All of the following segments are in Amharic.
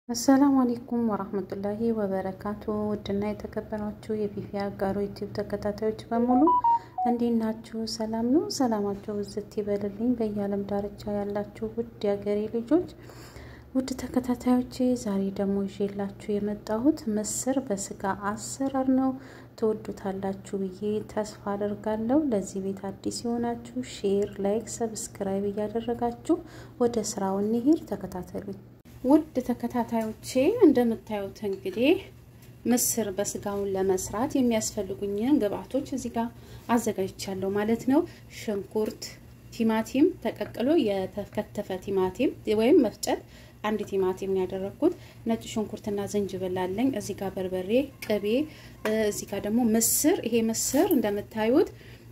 አሰላሙ አሌይኩም ወራህመቱላሂ ወበረካቱ። ውድና የተከበራችሁ የፊፊ አጋሮ ዩቲዩብ ተከታታዮች በሙሉ እንዴት ናችሁ? ሰላም ነው? ሰላማችሁ ብዝት ይበልልኝ። በየዓለም ዳርቻ ያላችሁ ውድ የሀገሬ ልጆች፣ ውድ ተከታታዮቼ፣ ዛሬ ደግሞ ይዤላችሁ የመጣሁት ምስር በስጋ አሰራር ነው። ትወዱታላችሁ ብዬ ተስፋ አደርጋለሁ። ለዚህ ቤት አዲስ የሆናችሁ ሼር፣ ላይክ፣ ሰብስክራይብ እያደረጋችሁ ወደ ስራው እንሂድ። ተከታተሉኝ። ውድ ተከታታዮቼ እንደምታዩት እንግዲህ ምስር በስጋውን ለመስራት የሚያስፈልጉኝን ግብአቶች እዚህ ጋር አዘጋጅቻለሁ ማለት ነው። ሽንኩርት፣ ቲማቲም ተቀቅሎ የተከተፈ ቲማቲም ወይም መፍጨት አንድ ቲማቲም ነው ያደረኩት። ነጭ ሽንኩርትና ዝንጅብል አለኝ። እዚህ ጋር በርበሬ፣ ቅቤ፣ እዚህ ጋር ደግሞ ምስር። ይሄ ምስር እንደምታዩት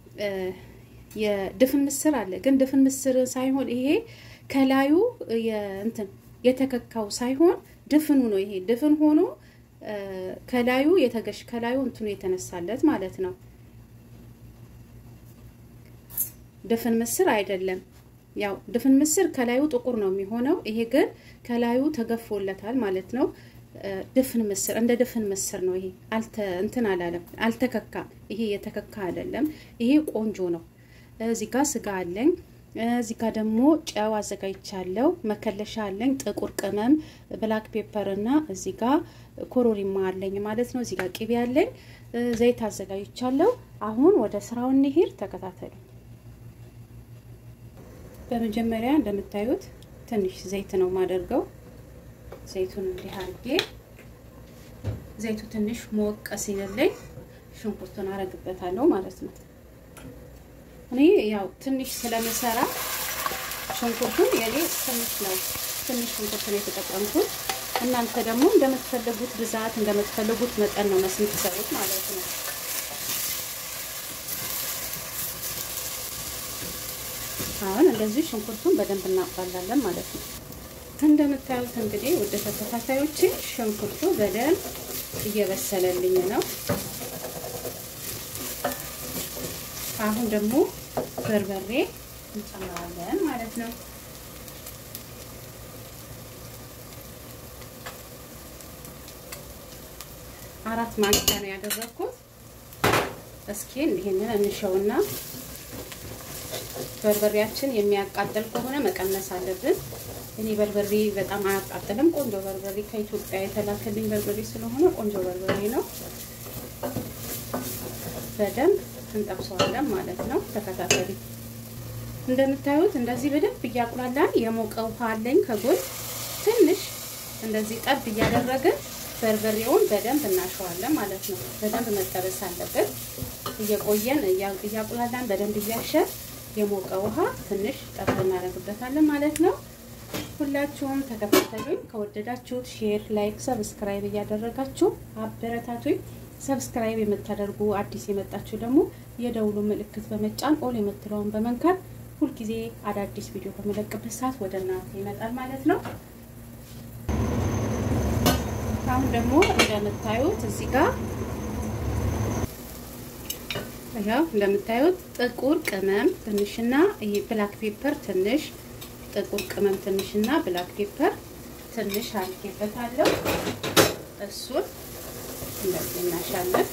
የድፍን ምስር አለ፣ ግን ድፍን ምስር ሳይሆን ይሄ ከላዩ እንትን የተከካው ሳይሆን ድፍኑ ነው። ይሄ ድፍን ሆኖ ከላዩ የተገሽ ከላዩ እንትኑ የተነሳለት ማለት ነው። ድፍን ምስር አይደለም። ያው ድፍን ምስር ከላዩ ጥቁር ነው የሚሆነው። ይሄ ግን ከላዩ ተገፎለታል ማለት ነው። ድፍን ምስር እንደ ድፍን ምስር ነው። ይሄ አልተ እንትን አላለም፣ አልተከካም። ይሄ የተከካ አይደለም። ይሄ ቆንጆ ነው። እዚህ ጋር ስጋ አለኝ። እዚህ ጋር ደግሞ ጨው አዘጋጅቻለሁ። መከለሻ አለኝ፣ ጥቁር ቅመም፣ ብላክ ፔፐር እና እዚህ ጋር ኮሮሪማ አለኝ ማለት ነው። እዚህ ጋር ቅቤ አለኝ፣ ዘይት አዘጋጅቻለሁ። አሁን ወደ ስራው እንሂድ፣ ተከታተሉ። በመጀመሪያ እንደምታዩት ትንሽ ዘይት ነው የማደርገው። ዘይቱን እንዲህ አድርጌ ዘይቱ ትንሽ ሞቅ ሲልልኝ ሽንኩርቱን አረግበታለሁ ማለት ነው። እኔ ያው ትንሽ ስለምሰራ ሽንኩርቱን የኔ ትንሽ ነው ትንሽ ሽንኩርት ነው የተጠቀምኩት። እናንተ ደግሞ እንደምትፈልጉት ብዛት እንደምትፈልጉት መጠን ነው መስም ትሰሩት ማለት ነው። አሁን እንደዚህ ሽንኩርቱን በደንብ እናቁላላለን ማለት ነው። እንደምታዩት እንግዲህ ወደ ተከታታዮች ሽንኩርቱ በደንብ እየበሰለልኝ ነው። አሁን ደግሞ በርበሬ እንጨምራለን ማለት ነው። አራት ማንኪያ ነው ያደረኩት። እስኪ ይሄንን እንሸውና በርበሬያችን የሚያቃጥል ከሆነ መቀነስ አለብን። እኔ በርበሬ በጣም አያቃጥልም። ቆንጆ በርበሬ ከኢትዮጵያ የተላከልኝ በርበሬ ስለሆነ ቆንጆ በርበሬ ነው። በደንብ እንጠብሰዋለን ማለት ነው። ተከታተሉ። እንደምታዩት እንደዚህ በደንብ እያቁላላን የሞቀ ውሃ አለኝ ከጎን ትንሽ እንደዚህ ጠብ እያደረግን በርበሬውን በደንብ እናሸዋለን ማለት ነው። በደንብ መጠበስ አለበት። እየቆየን እያቁላላን በደንብ እያሸን የሞቀ ውሃ ትንሽ ጠብ እናደርግበታለን ማለት ነው። ሁላችሁም ተከታተሉኝ። ከወደዳችሁት ሼር፣ ላይክ፣ ሰብስክራይብ እያደረጋችሁ አበረታቱኝ። ሰብስክራይብ የምታደርጉ አዲስ የመጣችሁ ደግሞ የደውሉ ምልክት በመጫን ኦል የምትለውን በመንካት ሁልጊዜ አዳዲስ ቪዲዮ በመለቅበት ሰዓት ወደ እናንተ ይመጣል ማለት ነው። አሁን ደግሞ እንደምታዩት እዚህ ጋር ያው እንደምታዩት ጥቁር ቅመም ትንሽና ይሄ ብላክ ፔፐር ትንሽ ጥቁር ቅመም ትንሽና ብላክ ፔፐር ትንሽ አድርጌበታለሁ። እሱን እንደዚህ እናሻለን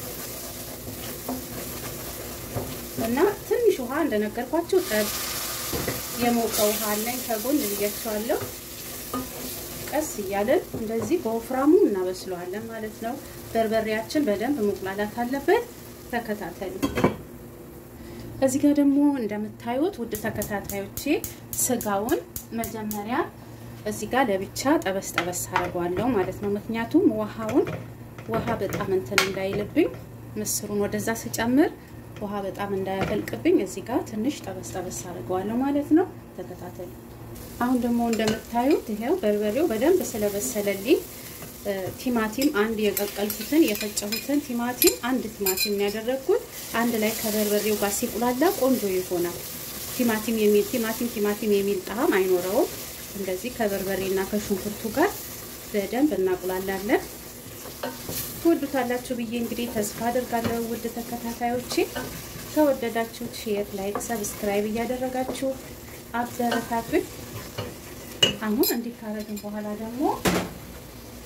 እና ትንሽ ውሃ እንደነገርኳችሁ ጠብ የሞቀ ውሃ አለኝ ከጎን ልያቸዋለሁ። ቀስ እያለን እንደዚህ በወፍራሙ እናበስለዋለን ማለት ነው። በርበሬያችን በደንብ መቁላላት አለበት። ተከታተሉ። እዚህ ጋር ደግሞ እንደምታዩት ውድ ተከታታዮቼ ስጋውን መጀመሪያ እዚህ ጋር ለብቻ ጠበስ ጠበስ አድርገዋለሁ ማለት ነው። ምክንያቱም ውሃውን ውሃ በጣም እንትን እንዳይልብኝ ምስሩን ወደዛ ስጨምር ውሃ በጣም እንዳያፈልቅብኝ እዚህ ጋር ትንሽ ጠበስ ጠበስ አድርገዋለሁ ማለት ነው። ተከታተሉ። አሁን ደግሞ እንደምታዩት ይሄው በርበሬው በደንብ ስለበሰለልኝ ቲማቲም አንድ የቀቀልኩትን የፈጨሁትን ቲማቲም አንድ ቲማቲም ያደረግኩት አንድ ላይ ከበርበሬው ጋር ሲቁላላ ቆንጆ ይሆናል። ቲማቲም የሚል ቲማቲም ቲማቲም የሚል ጣዕም አይኖረውም። እንደዚህ ከበርበሬና ከሽንኩርቱ ጋር በደንብ እናቁላላለን። ትወዱታላችሁ ብዬ እንግዲህ ተስፋ አድርጋለሁ። ውድ ተከታታዮቼ ከወደዳችሁት ሼር፣ ላይክ፣ ሰብስክራይብ እያደረጋችሁ አበረታቱኝ። አሁን እንዲህ ካረግን በኋላ ደግሞ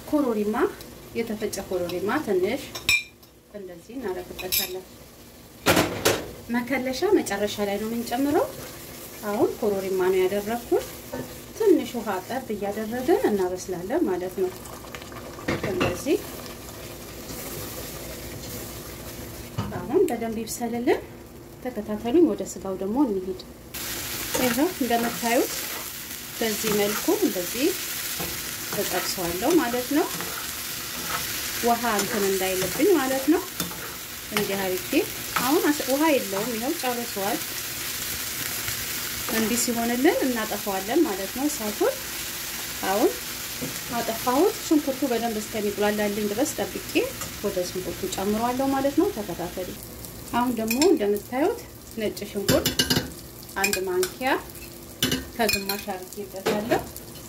ኮሮሪማ የተፈጨ ኮሮሪማ ትንሽ እንደዚህ እናደርግበታለን። መከለሻ መጨረሻ ላይ ነው የምንጨምረው። አሁን ኮሮሪማ ነው ያደረኩት። ትንሽ ውሃ ጠብ እያደረግን እናበስላለን ማለት ነው። እንደዚህ አሁን በደንብ ይብሰልልን። ተከታተሉኝ። ወደ ስጋው ደግሞ እንሂድ። ይኸው እንደምታዩት በዚህ መልኩ እንደዚህ ተጠብሰዋለሁ ማለት ነው። ውሃ እንትን እንዳይልብኝ ማለት ነው። እንዲህ አድርጌ አሁን ውሃ የለውም። ይኸው ጨርሰዋል። እንዲህ ሲሆንልን እናጠፋዋለን ማለት ነው እሳቱን። አሁን አጠፋሁት። ሽንኩርቱ በደንብ እስከሚቁላላልኝ ድረስ ጠብቄ ወደ ሽንኩርቱ ጨምሯለሁ ማለት ነው። ተከታተሉ። አሁን ደግሞ እንደምታዩት ነጭ ሽንኩርት አንድ ማንኪያ ከግማሽ አድርጌበታለሁ።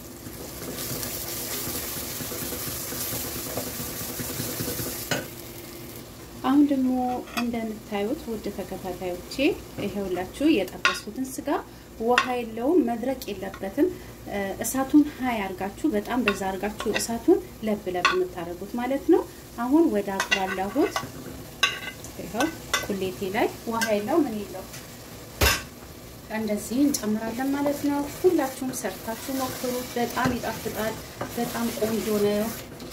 አሁን ደግሞ እንደምታዩት ውድ ተከታታዮቼ ይሄውላችሁ የጠበስኩትን ስጋ ውሃ የለውም፣ መድረቅ የለበትም። እሳቱን ሀይ አርጋችሁ በጣም በዛ አርጋችሁ እሳቱን ለብ ለብ የምታደርጉት ማለት ነው። አሁን ወደ አቁላላሁት ይኸው ቁሌቴ ላይ ውሃ የለው ምን የለው እንደዚህ እንጨምራለን ማለት ነው። ሁላችሁም ሰርታችሁ ሞክሩት። በጣም ይጣፍጣል። በጣም ቆንጆ ነው።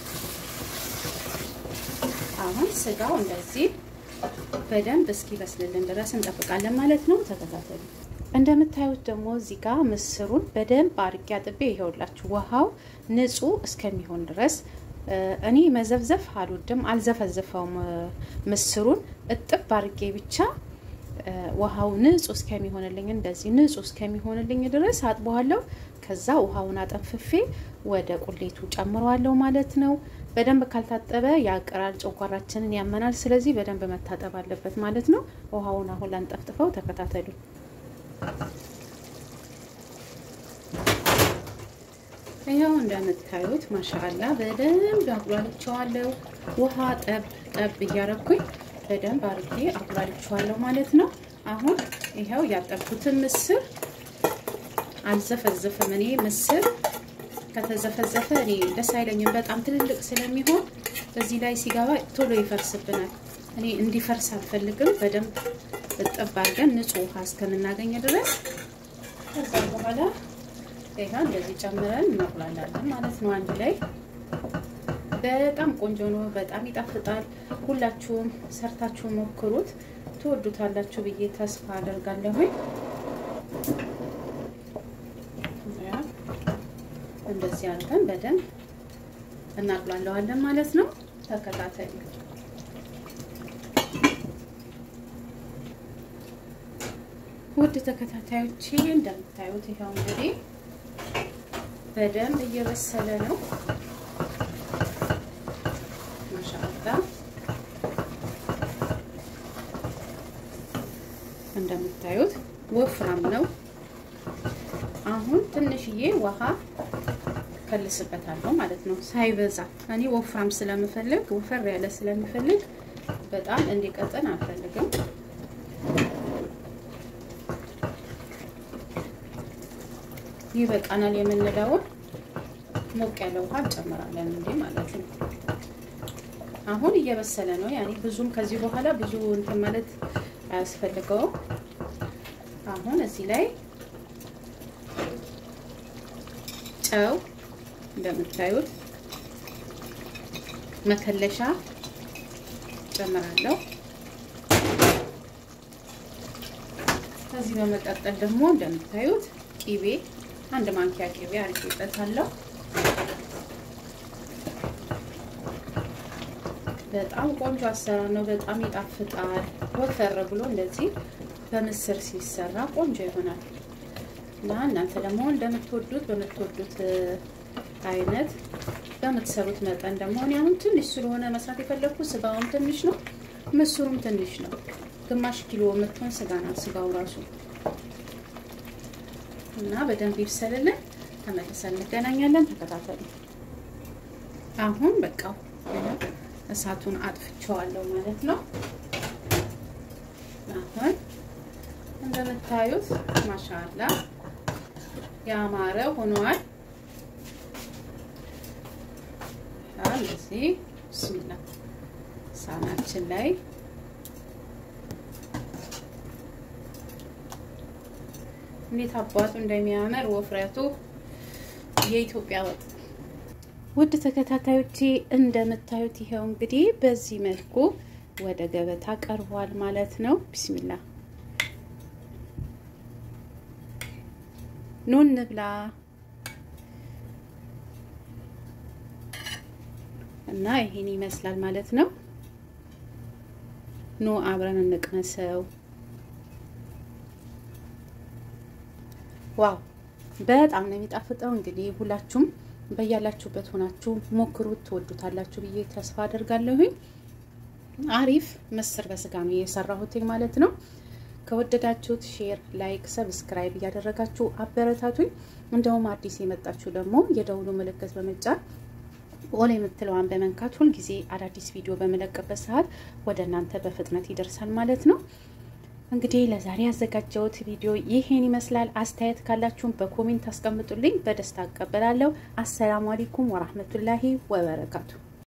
አሁን ስጋው እንደዚህ በደንብ እስኪበስልልን ድረስ እንጠብቃለን ማለት ነው። ተከታተሉ። እንደምታዩት ደግሞ እዚህ ጋር ምስሩን በደንብ አርጌ አጥቤ ይሄውላችሁ ውሃው ንጹህ እስከሚሆን ድረስ እኔ መዘፍዘፍ አልወድም፣ አልዘፈዘፈውም። ምስሩን እጥብ አርጌ ብቻ ውሃው ንጹህ እስከሚሆንልኝ እንደዚህ ንጹህ እስከሚሆንልኝ ድረስ አጥበዋለሁ። ከዛ ውሃውን አጠንፍፌ ወደ ቁሌቱ ጨምረዋለሁ ማለት ነው። በደንብ ካልታጠበ ያቅራል፣ ጨጓራችንን ያመናል። ስለዚህ በደንብ መታጠብ አለበት ማለት ነው። ውሃውን አሁን ላንጠፍጥፈው፣ ተከታተሉ። ይኸው እንደምታዩት ማሻአላ በደንብ አቁላልቸዋለሁ። ውሃ ጠብ ጠብ እያረኩኝ በደንብ አርጌ አቁላልቸዋለሁ ማለት ነው። አሁን ይኸው ያጠብኩትን ምስር አልዘፈዘፍም። እኔ ምስር ከተዘፈዘፈ እኔ ደስ አይለኝም፣ በጣም ትልልቅ ስለሚሆን እዚህ ላይ ሲገባ ቶሎ ይፈርስብናል። እኔ እንዲፈርስ አልፈልግም። በደንብ እጥብ አድርገን ንጹህ ውሃ እስከምናገኝ ድረስ ከዛ በኋላ ይሄ እንደዚህ ጨምረን እናቁላላለን ማለት ነው አንድ ላይ። በጣም ቆንጆ ነው። በጣም ይጣፍጣል። ሁላችሁም ሰርታችሁ ሞክሩት፣ ትወዱታላችሁ ብዬ ተስፋ አደርጋለሁኝ። እንደዚህ አድርገን በደንብ እናቁላለዋለን ማለት ነው። ተከታተሉ። ውድ ተከታታዮቼ እንደምታዩት ይኸው እንግዲህ በደንብ እየበሰለ ነው። ማሻአላ እንደምታዩት ወፍራም ነው። አሁን ትንሽዬ ውሃ ከልስበታለሁ ማለት ነው፣ ሳይበዛ። እኔ ወፍራም ስለምፈልግ ወፈር ያለ ስለምፈልግ በጣም እንዲቀጥን አልፈልግም። ይበቃናል የምንለውን ሞቅ ያለ ውሃ እንጨምራለን እንዴ ማለት ነው። አሁን እየበሰለ ነው። ያኔ ብዙም ከዚህ በኋላ ብዙ እንትን ማለት አያስፈልገውም። አሁን እዚህ ላይ ጨው እንደምታዩት መከለሻ ጨምራለሁ። ከዚህ በመቀጠል ደግሞ እንደምታዩት ቂቤ አንድ ማንኪያ ቂቤ አድርጌበታለሁ። በጣም ቆንጆ አሰራር ነው። በጣም ይጣፍጣል። ወፈር ብሎ እንደዚህ በምስር ሲሰራ ቆንጆ ይሆናል እና እናንተ ደግሞ እንደምትወዱት በምትወዱት አይነት በምትሰሩት መጠን ደግሞ እኔ አሁን ትንሽ ስለሆነ መስራት የፈለግኩት ስጋውም ትንሽ ነው፣ ምስሩም ትንሽ ነው። ግማሽ ኪሎ የምትሆን ስጋ ናት ስጋው ራሱ እና በደንብ ይብሰልልን። ተመልሰን እንገናኛለን። ተከታተሉ። አሁን በቃ እሳቱን አጥፍቼዋለሁ ማለት ነው። አሁን እንደምታዩት ማሻአላ ያማረ ሆኗል። እንደዚህ ብስሚላ ሳህናችን ላይ እንዴት አባቱ እንደሚያምር ወፍረቱ የኢትዮጵያ ወጥ። ውድ ተከታታዮቼ እንደምታዩት ይኸው እንግዲህ በዚህ መልኩ ወደ ገበታ ቀርቧል ማለት ነው። ቢስሚላ ኑ እንብላ እና ይሄን ይመስላል ማለት ነው። ኑ አብረን እንቅመሰው። ዋው በጣም ነው የሚጣፍጠው። እንግዲህ ሁላችሁም በያላችሁበት ሆናችሁ ሞክሩት፣ ትወዱታላችሁ ብዬ ተስፋ አደርጋለሁኝ። አሪፍ ምስር በስጋ ነው የሰራሁትኝ ማለት ነው። ከወደዳችሁት ሼር፣ ላይክ፣ ሰብስክራይብ እያደረጋችሁ አበረታቱኝ። እንደውም አዲስ የመጣችሁ ደግሞ የደውሉ ምልክት በመጫን ኦል የምትለዋን በመንካት ሁልጊዜ አዳዲስ ቪዲዮ በመለቀበት ሰዓት ወደ እናንተ በፍጥነት ይደርሳል ማለት ነው። እንግዲህ ለዛሬ ያዘጋጀሁት ቪዲዮ ይሄን ይመስላል። አስተያየት ካላችሁም በኮሜንት አስቀምጡልኝ፣ በደስታ አቀበላለሁ። አሰላሙ አለይኩም ወራህመቱላሂ ወበረካቱ